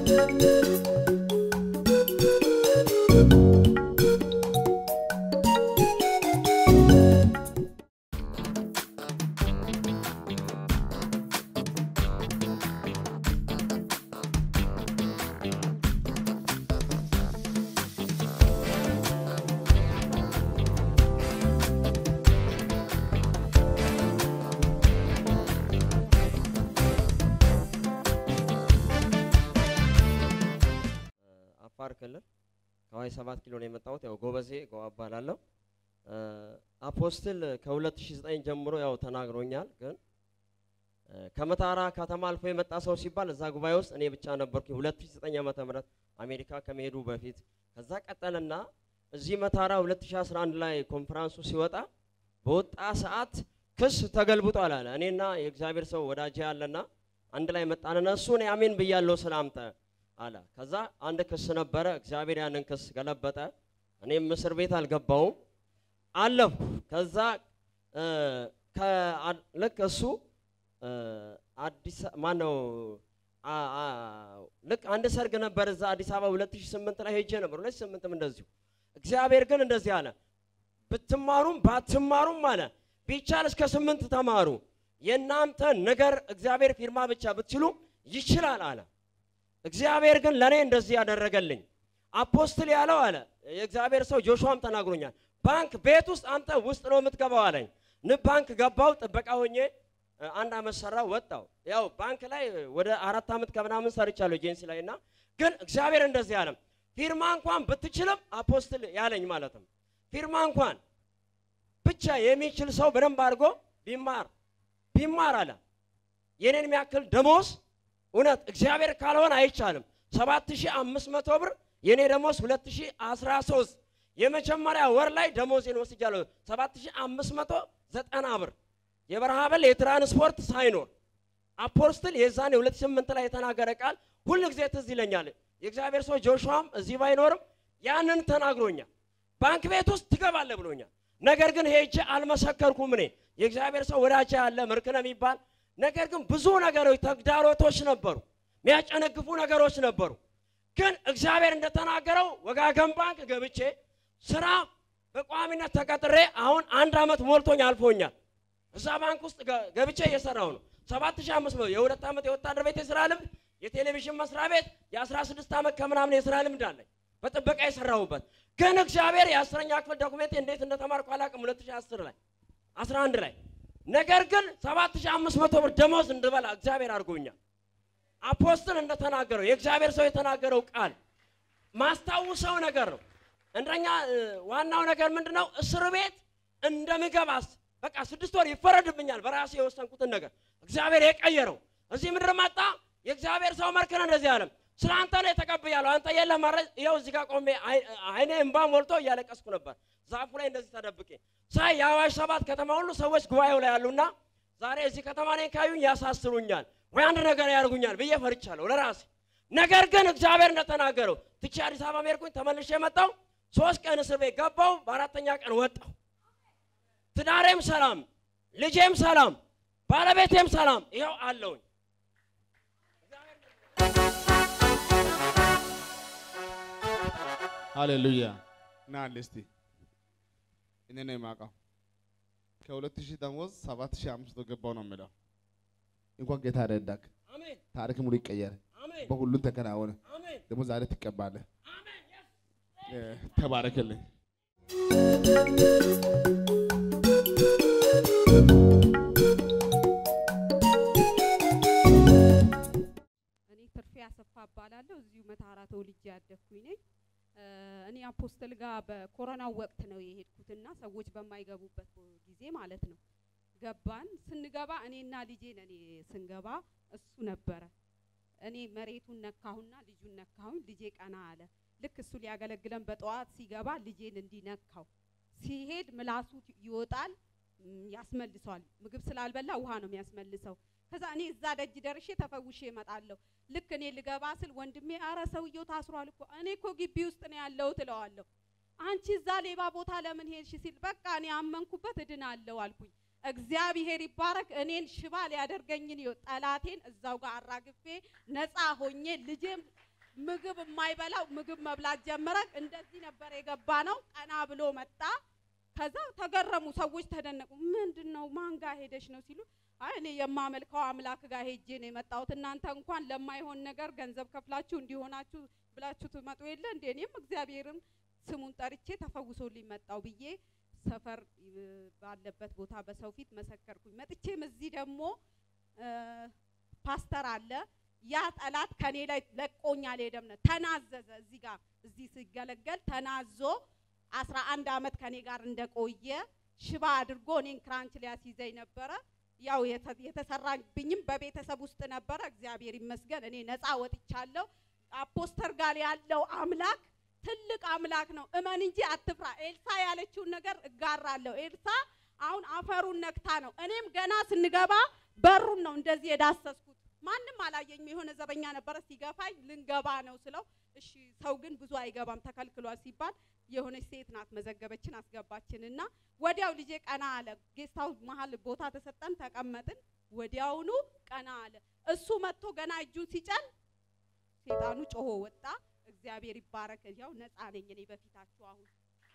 አፋር ክልል ከዋይ ሰባት ኪሎ ነው የመጣሁት። ያው ጎበዜ ገዋ እባላለሁ። አፖስትል ከ2009 ጀምሮ ያው ተናግሮኛል። ግን ከመታራ ከተማ አልፎ የመጣ ሰው ሲባል እዛ ጉባኤ ውስጥ እኔ ብቻ ነበርኩኝ 2009 ዓመተ ምህረት አሜሪካ ከመሄዱ በፊት። ከዛ ቀጠልና እዚህ መታራ 2011 ላይ ኮንፈራንሱ ሲወጣ በወጣ ሰዓት ክስ ተገልብጧል አለ። እኔና የእግዚአብሔር ሰው ወዳጄ አለና አንድ ላይ መጣንና እሱ እኔ አሜን ብያለሁ ስላምተ አለ። ከዛ አንድ ክስ ነበረ። እግዚአብሔር ያንን ክስ ገለበጠ። እኔም እስር ቤት አልገባውም አለፉ። ከዛ ልክ እሱ አዲስ ማነው ልክ አንድ ሰርግ ነበር እዛ አዲስ አበባ 2008 ላይ ሄጄ ነበር። 2008ም እንደዚሁ እግዚአብሔር ግን እንደዚህ አለ፣ ብትማሩም ባትማሩም አለ ቢቻል እስከ ስምንት ተማሩ። የእናንተ ነገር እግዚአብሔር ፊርማ ብቻ ብትችሉ ይችላል አለ። እግዚአብሔር ግን ለእኔ እንደዚህ ያደረገልኝ አፖስትል ያለው አለ የእግዚአብሔር ሰው ጆሹዋም ተናግሮኛል። ባንክ ቤት ውስጥ አንተ ውስጥ ነው የምትገባው አለኝ። ንብ ባንክ ገባው ጥበቃ ሆኜ አንድ አመት ሰራው ወጣው። ያው ባንክ ላይ ወደ አራት አመት ከምናምን ሰርቻለሁ ኤጀንሲ ላይ እና ግን እግዚአብሔር እንደዚህ አለም ፊርማ እንኳን ብትችልም አፖስትል ያለኝ ማለትም ፊርማ እንኳን ብቻ የሚችል ሰው በደንብ አድርጎ ቢማር ቢማር አለ የኔን የሚያክል ደሞዝ እውነት እግዚአብሔር ካልሆነ አይቻልም። 7500 ብር የኔ ደሞዝ 2013 የመጀመሪያ ወር ላይ ደሞዜን ወስጃለሁ 7590 ብር የበረሃ በል የትራንስፖርት ሳይኖር አፖስትል የዛኔ 2008 ላይ የተናገረ ቃል ሁል ጊዜ ትዝ ይለኛል። የእግዚአብሔር ሰው ጆሹዋም እዚህ ባይኖርም ያንን ተናግሮኛል። ባንክ ቤት ውስጥ ትገባለህ ብሎኛል። ነገር ግን ሄጄ አልመሰከርኩም። እኔ የእግዚአብሔር ሰው ወዳጄ ያለ ምርክነ የሚባል ነገር ግን ብዙ ነገሮች ተግዳሮቶች ነበሩ፣ የሚያጨነግፉ ነገሮች ነበሩ። ግን እግዚአብሔር እንደተናገረው ወጋገን ባንክ ገብቼ ስራ በቋሚነት ተቀጥሬ አሁን አንድ ዓመት ሞልቶኝ አልፎኛል። እዛ ባንክ ውስጥ ገብቼ እየሰራው ነው። ሰባት ሺህ አምስት መቶ የሁለት ዓመት የወታደር ቤት የስራ ልምድ፣ የቴሌቪዥን መስሪያ ቤት የአስራ ስድስት ዓመት ከምናምን የስራ ልምድ አለኝ በጥበቃ የሰራሁበት። ግን እግዚአብሔር የአስረኛ ክፍል ዶኩሜንት እንዴት እንደተማርኩ አላውቅም። 2010 ላይ 11 ላይ ነገር ግን 7500 ብር ደሞዝ እንድበላ እግዚአብሔር አድርጎኛል። አፖስትል እንደተናገረው የእግዚአብሔር ሰው የተናገረው ቃል ማስታውሰው ነገር ነው። እንደኛ ዋናው ነገር ምንድነው? እስር ቤት እንደምገባስ በቃ ስድስት ወር ይፈረድብኛል በራሴ የወሰንኩትን ነገር እግዚአብሔር የቀየረው እዚህ ምድር መጣ። የእግዚአብሔር ሰው መርከነ እንደዚህ አለም ስለ አንተ ነው የተቀብያለሁ። አንተ የለም ማለት ይኸው እዚህ ጋር ቆሜ አይኔ እንባ ሞልቶ እያለቀስኩ ነበር ዛፉ ላይ እንደዚህ ተደብቄ ሳይ የአዋሽ ሰባት ከተማ ሁሉ ሰዎች ጉባኤው ላይ ያሉና ዛሬ እዚህ ከተማ ነኝ ካዩኝ ያሳስሩኛል ወይ አንድ ነገር ያደርጉኛል ብዬ ፈርቻለሁ ለራሴ። ነገር ግን እግዚአብሔር እንደተናገረው ትቼ አዲስ አበባ ሄድኩኝ፣ ተመልሼ መጣሁ። ሶስት ቀን እስር ቤት ገባሁ፣ በአራተኛ ቀን ወጣሁ። ትዳሬም ሰላም፣ ልጄም ሰላም፣ ባለቤቴም ሰላም፣ ይኸው አለውኝ። ሃሌሉያ ና አለ እስቲ እኔ ነው የማውቀው ከሁለት ሺህ ደሞዝ ሰባት ሺህ አምስት መቶ ገባው ነው የምለው። እንኳን ጌታ ረዳክ። አሜን ታሪክ ሙሉ ይቀየር፣ አሜን በሁሉም ተከናወነ። አሜን ደግሞ ዛሬ ትቀባለህ። አሜን yes። እ፣ ተባረክልኝ። እኔ ትርፌ አሰፋ እባላለሁ። እዚሁ መታራ ተወልጄ ያደግኩኝ ነኝ። እ፣ እኔ አፖስትል ጋር በኮሮናው ወቅት ነው የሄድኩትና ሰዎች በማይገቡበት ጊዜ ማለት ነው። ገባን። ስንገባ እኔና ልጄ ነን ስንገባ፣ እሱ ነበረ። እኔ መሬቱን ነካሁና ልጁን ነካሁኝ። ልጄ ቀና አለ። ልክ እሱ ሊያገለግለን በጠዋት ሲገባ ልጄን እንዲነካው ሲሄድ ምላሱ ይወጣል፣ ም፣ ያስመልሰዋል። ምግብ ስላልበላ ውሃ ነው የሚያስመልሰው። ከዛ እኔ እዛ ደጅ ደርሼ ተፈውሼ እመጣለሁ። ልክ እኔ ልገባ ስል ወንድሜ አረ ሰውየው ታስሯል እኮ እኔ እኮ ግቢ ውስጥ ነው ያለሁት እለዋለሁ። አንቺ እዛ ሌባ ቦታ ለምን ሄድሽ ሲል በቃ እኔ አመንኩበት እድናለሁ አልኩኝ። እግዚአብሔር ይባረክ። እኔን ሽባ ሊያደርገኝን ይኸው ጠላቴን እዛው ጋር አራግፌ ነፃ ሆኜ ልጄም ምግብ የማይበላው ምግብ መብላት ጀመረ። እንደዚህ ነበር የገባ ነው። ቀና ብሎ መጣ። ከዛ ተገረሙ ሰዎች፣ ተደነቁ። ምንድን ነው ማን ጋር ሄደሽ ነው ሲሉ፣ አይ እኔ የማመልከው አምላክ ጋር ሄጄ ነው የመጣሁት። እናንተ እንኳን ለማይሆን ነገር ገንዘብ ከፍላችሁ እንዲሆናችሁ ብላችሁ ትመጡ የለ እንዴ? እኔም እግዚአብሔርን ስሙን ጠርቼ ተፈውሶልኝ መጣው ብዬ ሰፈር እ፣ ባለበት ቦታ በሰው ፊት መሰከርኩኝ። መጥቼም እዚህ ደግሞ እ፣ ፓስተር አለ ያ ጠላት ከኔ ላይ ለቆኝ አልሄደም ነው ተናዘዘ። እዚህ ጋር እዚህ ሲገለገል ተናዞ አስራ አንድ አመት ከኔ ጋር እንደቆየ ሽባ አድርጎ እኔን ክራንች ሊያስይዘኝ ነበረ። ያው የተ- የተሰራብኝም በቤተሰብ ውስጥ ነበረ። እግዚአብሔር ይመስገን እኔ ነፃ ወጥቻለሁ። አፖስተር ጋር ያለው አምላክ ትልቅ አምላክ ነው። እመን እንጂ አትፍራ። ኤልሳ ያለችውን ነገር እጋራለሁ። ኤልሳ አሁን አፈሩን ነክታ ነው። እኔም ገና ስንገባ በሩን ነው እንደዚህ የዳሰስኩት። ማንም አላየኝም። የሆነ ዘበኛ ነበረ ሲገፋኝ ልንገባ ነው ስለው እሺ ሰው ግን ብዙ አይገባም ተከልክሏል ሲባል የሆነች ሴት ናት መዘገበችን አስገባችን እና ወዲያው ልጄ ቀና አለ። ጌስታው መሀል ቦታ ተሰጠን ተቀመጥን። ወዲያውኑ ቀና አለ። እሱ መጥቶ ገና እጁን ሲጨን ሴጣኑ ጮሆ ወጣ። እግዚአብሔር ይባረክ። ያው ነፃ ነኝ እኔ በፊታችሁ አሁን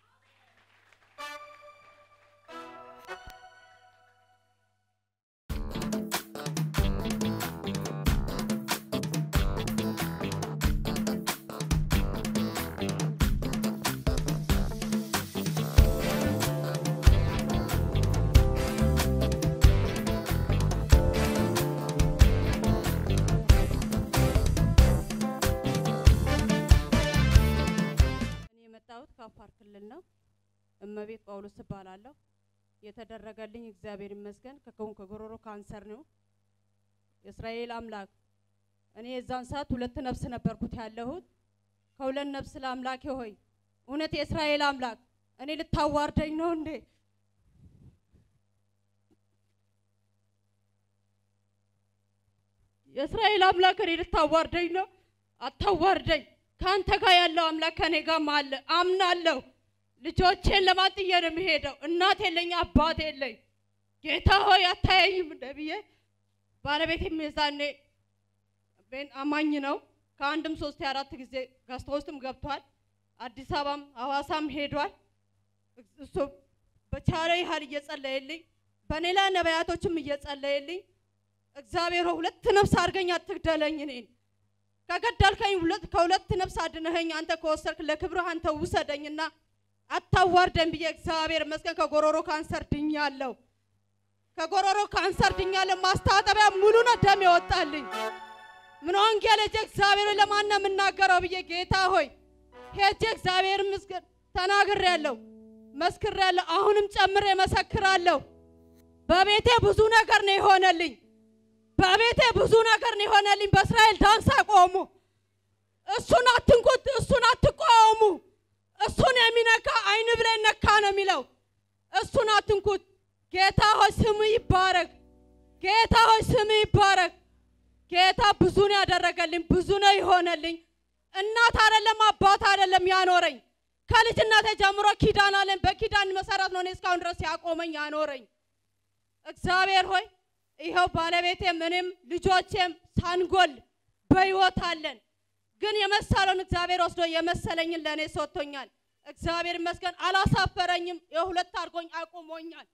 እኔ የመጣሁት ከአፋር ክልል ነው። እመቤት ጳውሎስ እባላለሁ። የተደረገልኝ እግዚአብሔር ይመስገን ከከውን ከጎሮሮ ካንሰር ነው። የእስራኤል አምላክ እኔ የዛን ሰዓት ሁለት ነፍስ ነበርኩት ያለሁት። ከሁለት ነፍስ ለአምላኬ ሆይ እውነት የእስራኤል አምላክ እኔ ልታዋርደኝ ነው እንዴ? የእስራኤል አምላክ እኔ ልታዋርደኝ ነው? አታዋርደኝ። ከአንተ ጋር ያለው አምላክ ከኔ ጋርም አለ አምናለሁ። ልጆቼን ለማጥዬ ነው የሚሄደው። እናት የለኝ፣ አባት የለኝ። ጌታ ሆይ አታየኝም እንደ ብዬ ባለቤቴም የዛኔ ቤን አማኝ ነው። ከአንድም ሶስት አራት ጊዜ ገዝታ ውስጥም ገብቷል። አዲስ አበባም ሐዋሳም ሄዷል። እሱ በቻለ ያህል እየጸለየልኝ በእኔ ላይ ነቢያቶችም እየጸለየልኝ እግዚአብሔር ሆይ ሁለት ነፍስ አድርገኝ፣ አትግደለኝ እኔን ከገደልከኝ ሁለት ከሁለት ነፍስ አድነኸኝ አንተ ከወሰድክ ለክብርህ አንተ ውሰደኝና አታዋርደኝ ብዬ እግዚአብሔር ይመስገን ከጎሮሮ ካንሰር ድኛለሁ። ከጎሮሮ ካንሰር ድኛለሁ። ማስታጠቢያ ሙሉ ነው ደም የወጣልኝ። ምን ወንጌል ሄጄ እግዚአብሔር ሆይ ለማን ነው የምናገረው ብዬ ጌታ ሆይ ሄጄ እግዚአብሔር ይመስገን ተናግሬያለሁ፣ መስክሬያለሁ። አሁንም ጨምሬ መሰክራለሁ። በቤቴ ብዙ ነገር ነው የሆነልኝ። በቤቴ ብዙ ነገር ነው የሆነልኝ። በእስራኤል ዳንስ አቆሙ። እሱን አትንኩት፣ እሱን አትቃወሙ። እሱን የሚነካ አይን ብሌን ነካ ነው የሚለው። እሱን አትንኩት። ጌታ ሆይ ስም ይባረክ። ጌታ ሆይ ስም ይባረክ። ጌታ ብዙ ነው ያደረገልኝ፣ ብዙ ነው የሆነልኝ። እናት አይደለም አባት አይደለም ያኖረኝ። ከልጅነቴ ጀምሮ ኪዳን አለን። በኪዳን መሰረት ነው እኔ እስካሁን ድረስ ያቆመኝ ያኖረኝ። እግዚአብሔር ሆይ ይኸው ባለቤቴም እኔም ልጆቼም ሳንጎል በሕይወት አለን። ግን የመሰለውን እግዚአብሔር ወስዶ የመሰለኝን ለእኔ ሰጥቶኛል። እግዚአብሔር ይመስገን አላሳፈረኝም። የሁለት አድርጎኝ አቁሞኛል።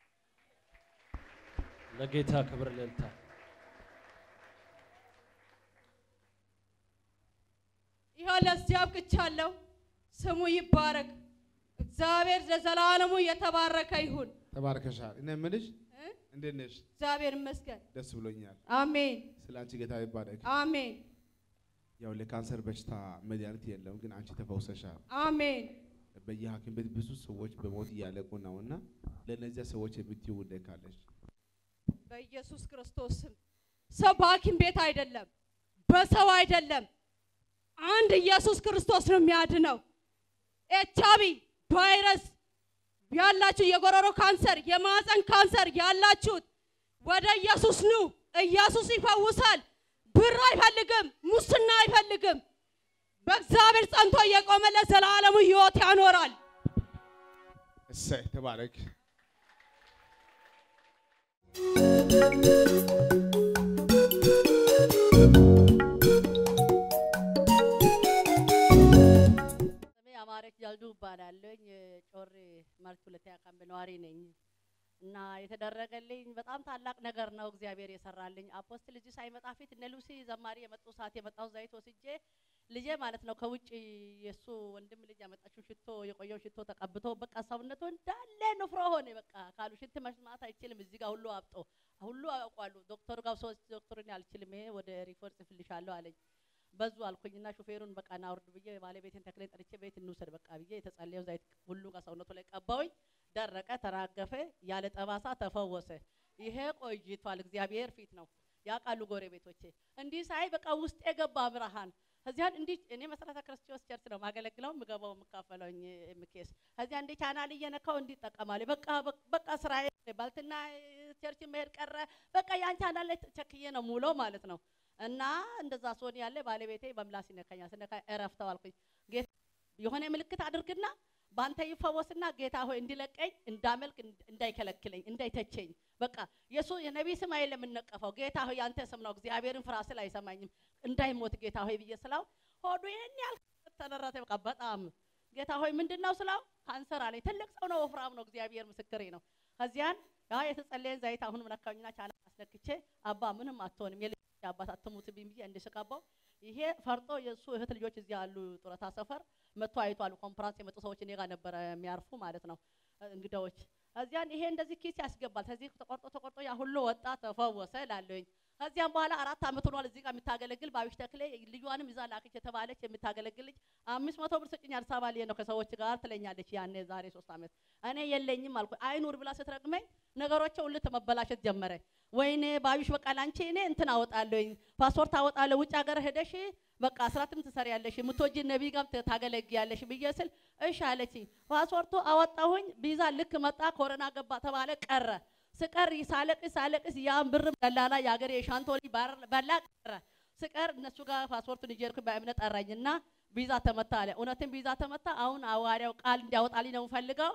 ለጌታ ክብር ልልታ ይኸው ለዚህ አብቅቻለሁ። ስሙ ይባረክ። እግዚአብሔር ለዘላለሙ የተባረከ ይሁን። ተባርከሻል። እኔ የምልሽ እ? እንዴት ነሽ? እግዚአብሔር ይመስገን። ደስ ብሎኛል። አሜን ስለ አንቺ ጌታ ይባረክ። አሜን ያው ለካንሰር በሽታ መድኃኒት የለም፣ ግን አንቺ ተፈውሰሻል። አሜን። በየሐኪም ቤት ብዙ ሰዎች በሞት እያለቁ ነው እና ለእነዚያ ሰዎች የምትይው ጉዳይ ካለሽ በኢየሱስ ክርስቶስ ስም ሰው በሐኪም ቤት አይደለም፣ በሰው አይደለም። አንድ ኢየሱስ ክርስቶስ ነው የሚያድነው። ኤች አይ ቪ ቫይረስ ያላችሁ፣ የጎሮሮ ካንሰር፣ የማህፀን ካንሰር ያላችሁት ወደ ኢየሱስ ኑ። ኢየሱስ ይፈውሳል። ብር አይፈልግም፣ ሙስና አይፈልግም። በእግዚአብሔር ጸንቶ እየቆመ ለዘላለሙ ሕይወት ያኖራል። እሰይ ተባረክ። ወር ማለት ሁለተኛ ካምፕ ነዋሪ ነኝ እና የተደረገልኝ በጣም ታላቅ ነገር ነው እግዚአብሔር የሰራልኝ። አፖስትል እዚህ ሳይመጣ ፊት እነ ሉሲ ዘማሪ የመጡ ሰዓት የመጣው ዘይት ወስጄ ልጄ ማለት ነው ከውጭ የእሱ ወንድም ልጅ ያመጣችው ሽቶ የቆየው ሽቶ ተቀብቶ በቃ ሰውነቱ እንዳለ ንፍሮ ሆነ። በቃ ካሉ ሽንት መስማት አይችልም። እዚህ ጋር ሁሉ አብጦ ሁሉ ያውቋሉ። ዶክተሩ ጋር ሶስት ዶክተሩን አልችልም፣ ይሄ ወደ ሪፎር ጽፍልሻለሁ አለኝ። በዙ አልኩኝና ሹፌሩን በቃ ናውርድ ብዬ ባለቤቴን ተክሌን ጠርቼ ቤት እንውሰድ በቃ ብዬ የተጸለየው ዘይት ሁሉ ጋር ሰውነቱ ላይ ቀባውኝ። ደረቀ፣ ተራገፈ፣ ያለ ጠባሳ ተፈወሰ። ይሄ ቆይቷል። እግዚአብሔር ፊት ነው ያውቃሉ ጎረቤቶቼ። እንዲህ ሳይ በቃ ውስጥ የገባ ብርሃን ከዚያን እንዲህ እኔ መሰረተ ክርስቶስ ቸርች ነው ማገለግለው ምገባው የምካፈለው ምኬስ ከዚያ እንዲህ ቻናል እየነካው እንዲህ እጠቀማለሁ። በቃ በቃ ስራዬ ባልትና ቸርች መሄድ ቀረ። በቃ ያን ቻናል ላይ ቸክዬ ነው ሙሎ ማለት ነው። እና እንደዛ ሶን ያለ ባለቤቴ በምላስ ይነካኛል። ስነካ እረፍተው አልኩኝ። ጌታ የሆነ ምልክት አድርግና በአንተ ይፈወስና ጌታ ሆይ እንዲለቀኝ እንዳመልክ እንዳይከለክለኝ እንዳይተቸኝ በቃ የሱ የነቢይ ስም አይደለም የምነቀፈው ጌታ ሆይ ያንተ ስም ነው እግዚአብሔርን ፍራ ስል አይሰማኝም እንዳይሞት ጌታ ሆይ ብዬ ስላው ሆዱ ይሄን ያህል ተነረተ በቃ በጣም ጌታ ሆይ ምንድን ነው ስላው ካንሰር አለኝ ትልቅ ሰው ነው ወፍራም ነው እግዚአብሔር ምስክሬ ነው ከዚያን ያ የተጸለየን ዘይት አሁንም ነካኝና ቻላ አስነክቼ አባ ምንም አትሆንም የልጅ አባት አትሙትብኝ ብዬ እንድስቀባው ይሄ ፈርጦ የእሱ እህት ልጆች እዚህ ያሉ ጡረታ ሰፈር መጥቶ አይቷል። ኮንፈራንስ የመጡ ሰዎች እኔ ጋር ነበረ የሚያርፉ ማለት ነው እንግዳዎች። እዚያን ይሄ እንደዚህ ኪስ ያስገባል። ከዚህ ተቆርጦ ተቆርጦ ያ ሁሉ ወጣ ተፈወሰ ላለኝ። ከዚያም በኋላ አራት አመት ሆኗል እዚህ ጋር የምታገለግል ባቢሽ ተክሌ ልጇንም ይዛ ላከች የተባለች የምታገለግል ልጅ አምስት መቶ ብር ስጭኝ አዲስ አበባ ልሄድ ነው ከሰዎች ጋር ትለኛለች። ያኔ ዛሬ ሶስት አመት እኔ የለኝም አልኩ። አይኑር ብላ ስትረግመኝ ነገሮች ሁሉ መበላሸት ጀመረ። ወይኔ ባቢሽ በቃ ላንቺ እኔ እንትን አወጣለሁኝ ፓስፖርት አወጣለሁ ውጭ ሀገር ሄደሽ በቃ ስራትም ትሰሪያለሽ የምትወጂ ነቢይ ጋር ታገለግያለሽ ብዬ ስል እሺ አለችኝ። ፓስፖርቱ አወጣሁኝ። ቪዛ ልክ መጣ፣ ኮሮና ገባ ተባለ፣ ቀረ። ስቀር ሳለቅስ ሳለቅስ ያን ብርም ደላላ የሀገር የሻንቶሊ በላ ቀረ። ስቀር እነሱ ጋር ፓስፖርቱን ይዤ ሄድኩኝ። በእምነት ጠራኝና ቪዛ ተመታ አለ። እውነትም ቪዛ ተመታ። አሁን አዋሪያው ቃል እንዲያወጣልኝ ነው የምፈልገው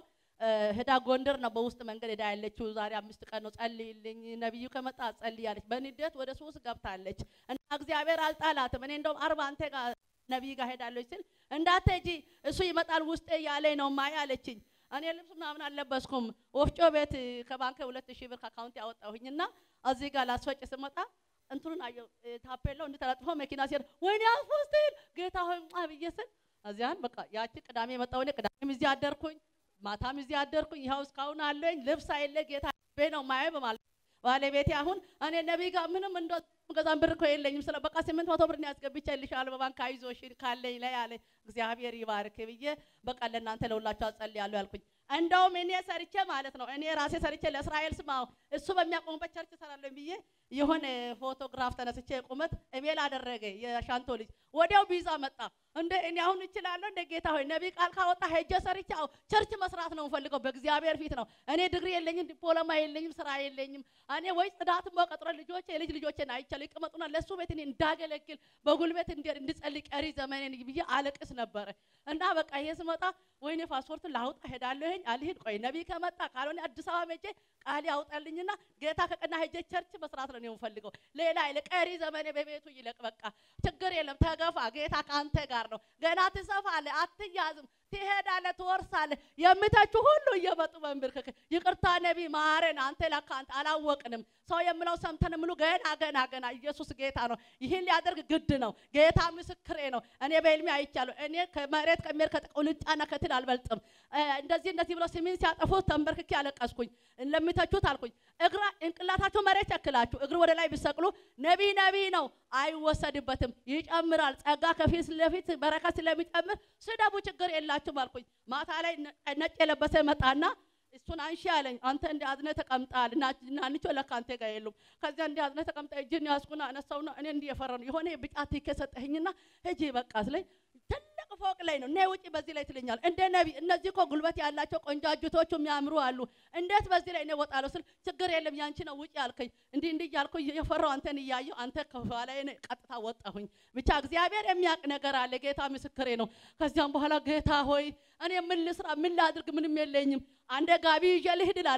ህዳ ጎንደር ነው በውስጥ መንገድ ሄዳ ያለችው። ዛሬ አምስት ቀን ነው ጸልይልኝ፣ ነቢዩ ከመጣ ጸልያለች። በንዴት ወደ ሱስ ገብታለች እና እግዚአብሔር አልጣላትም። እኔ እንደውም አርባ አንተ ጋር ነቢይ ጋር ሄዳለች ስል እንዳትሄጂ እሱ ይመጣል ውስጤ ያለኝ ነው ማያ አለችኝ። እኔ ልብስ ምናምን አልለበስኩም። ወፍጮ ቤት ከባንክ ሁለት ሺህ ብር ከአካውንት ያወጣሁኝና እዚህ ጋር ላስፈጭ ስመጣ እንትኑን አየሁ ታፔላው እንድተለጥፎ መኪና ሲሄድ ወይኔ አስፖስትል ጌታ ሆይ ብዬ ስል እዚያን በቃ ያቺ ቅዳሜ የመጣሁ እኔ ቅዳሜም እዚህ አደርኩኝ ማታም እዚህ አደርኩኝ። ይኸው እስካሁን አለኝ። ልብስ አይለ ጌታ ቤ ነው ማየ በማለት ባለቤቴ አሁን እኔ ነቢይ ጋር ምንም እንደ ገዛም ብር እኮ የለኝም ስለ በቃ ስምንት መቶ ብር ያስገብቼልሻለሁ በባንክ አይዞሽ ካለኝ ላይ አለ እግዚአብሔር ይባርክ ብዬ በቃ ለእናንተ ለሁላችሁ አጸልያለሁ ያልኩኝ። እንደውም እኔ ሰርቼ ማለት ነው እኔ ራሴ ሰርቼ ለእስራኤል ስማው እሱ በሚያቆሙበት ቸርች እሰራለሁ ብዬ የሆነ ፎቶግራፍ ተነስቼ ቁመት ኢሜል አደረገ የሻንቶ ልጅ ወዲያው ቪዛ መጣ። እንደ እኔ አሁን እችላለሁ እንደ ጌታ ሆይ ነቢይ ቃል ካወጣ ሄጄ ሰርቼ አዎ ቸርች መስራት ነው የምፈልገው በእግዚአብሔር ፊት ነው። እኔ ዲግሪ የለኝም፣ ዲፕሎማ የለኝም፣ ስራ የለኝም። እኔ ወይ ጽዳትም በቀጥሮ ልጆቼ የልጅ ልጆቼን አይቻለሁ ይቀመጡና ለእሱ ቤት እኔ እንዳገለግል በጉልበት እንድጸልይ ቀሪ ዘመኔን ብዬ አለቅስ ነበረ እና በቃ ይሄ ስመጣ ወይኔ ፓስፖርቱን ላውጣ ሄዳለሁኝ አልሄድ ቆይ ነቢይ ከመጣ ካልሆነ አዲስ አበባ መቼ ቃል ያውጣልኝና ጌታ ከቀና ሄጄ ቸርች መስራት ነው የምፈልገው። ሌላ አይለ ቀሪ ዘመኔ በቤቱ ይለቅ። በቃ ችግር የለም ተገፋ፣ ጌታ ከአንተ ጋር ነው። ገና ትሰፋለህ፣ አትያዝም፣ ትሄዳለህ፣ ትወርሳለህ። የምተቹ ሁሉ እየመጡ በንብርክክ ይቅርታ ነቢይ ማረን፣ አንተ ለካ አንተ አላወቅንም። ሰው የምለው ሰምተን ምሉ ገና ገና ገና ኢየሱስ ጌታ ነው። ይህን ሊያደርግ ግድ ነው። ጌታ ምስክሬ ነው። እኔ በህልሜ አይቻለሁ። እኔ ከመሬት ከሚሄድ ከቁንጫና ከትል አልበልጥም። እንደዚህ እንደዚህ ብለው ስሜን ሲያጠፉት ተንበርክኬ ያለቀስኩኝ። ለሚተቹት አልኩኝ እግራ እንቅላታቸው መሬት ያክላችሁ እግር ወደ ላይ ቢሰቅሉ ነቢይ ነቢይ ነው አይወሰድበትም፣ ይጨምራል። ጸጋ ከፊት ለፊት በረከት ስለሚጨምር ስደቡ፣ ችግር የላችሁም አልኩኝ። ማታ ላይ ነጭ የለበሰ መጣና እሱን አንሺ አለኝ። አንተ እንደ አዝነ ተቀምጣል ናንቾ ለካ አንተ ጋር የሉም። ከዚያ እንደ አዝነ ተቀምጣ እጅን ያዝኩና አነሳውና እኔ እንዲህ የፈራ ነው የሆነ ብጫ ቲኬ ሰጠኸኝና ሂጂ በቃ ስለኝ ትልቅ ፎቅ ላይ ነው። ነይ ውጪ በዚህ ላይ ትለኛል። እንደ ነቢይ እነዚህ እኮ ጉልበት ያላቸው ቆንጃጅቶቹ የሚያምሩ አሉ። እንዴት በዚህ ላይ እኔ እወጣለሁ ስል ችግር የለም ያንቺ ነው ውጪ አልከኝ። እንዲህ እንዲህ እያልኩ የፈራው አንተን እያየሁ አንተ ከኋላዬ ቀጥታ ወጣሁኝ። ብቻ እግዚአብሔር የሚያውቅ ነገር አለ። ጌታ ምስክሬ ነው። ከዚያም በኋላ ጌታ ሆይ እኔ ምን ልስራ? ምን ላድርግ? ምንም የለኝም። አንደ ጋቢ ይዤ ልሂድ እላለሁ።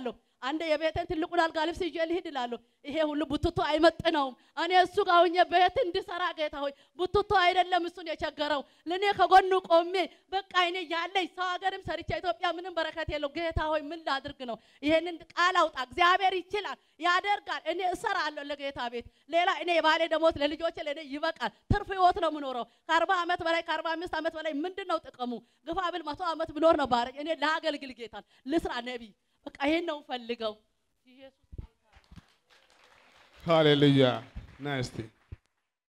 አንዴ የቤትን ትልቁን አልጋ ልብስ ይዤ ልሂድ እላለሁ። ይሄ ሁሉ ቡትቶ አይመጥነውም። እኔ እሱ ጋር ሆኜ ቤት እንድሰራ ጌታ ሆይ ቡትቶ አይደለም እሱን የቸገረው ለእኔ ከጎኑ ቆሜ በቃ እኔ ያለኝ ሰው ሀገርም ሰርቼ ኢትዮጵያ ምንም በረከት የለው። ጌታ ሆይ ምን ላድርግ ነው? ይሄንን ቃል አውጣ። እግዚአብሔር ይችላል፣ ያደርጋል። እኔ እሰራለሁ ለጌታ ቤት። ሌላ እኔ የባሌ ደሞዝ ለልጆቼ ለእኔ ይበቃል። ትርፍ ህይወት ነው የምኖረው። ከአርባ ዓመት በላይ ከአርባ አምስት ዓመት በላይ ምንድን ነው ጥቅሙ? ግፋ ብል መቶ ዓመት ብኖር ነው ባረኝ። እኔ ለአገልግል ጌታን ልስራ ነቢይ በቃ ይሄን ነው ፈልገው ኢየሱስ ሃሌሉያ ና እስቲ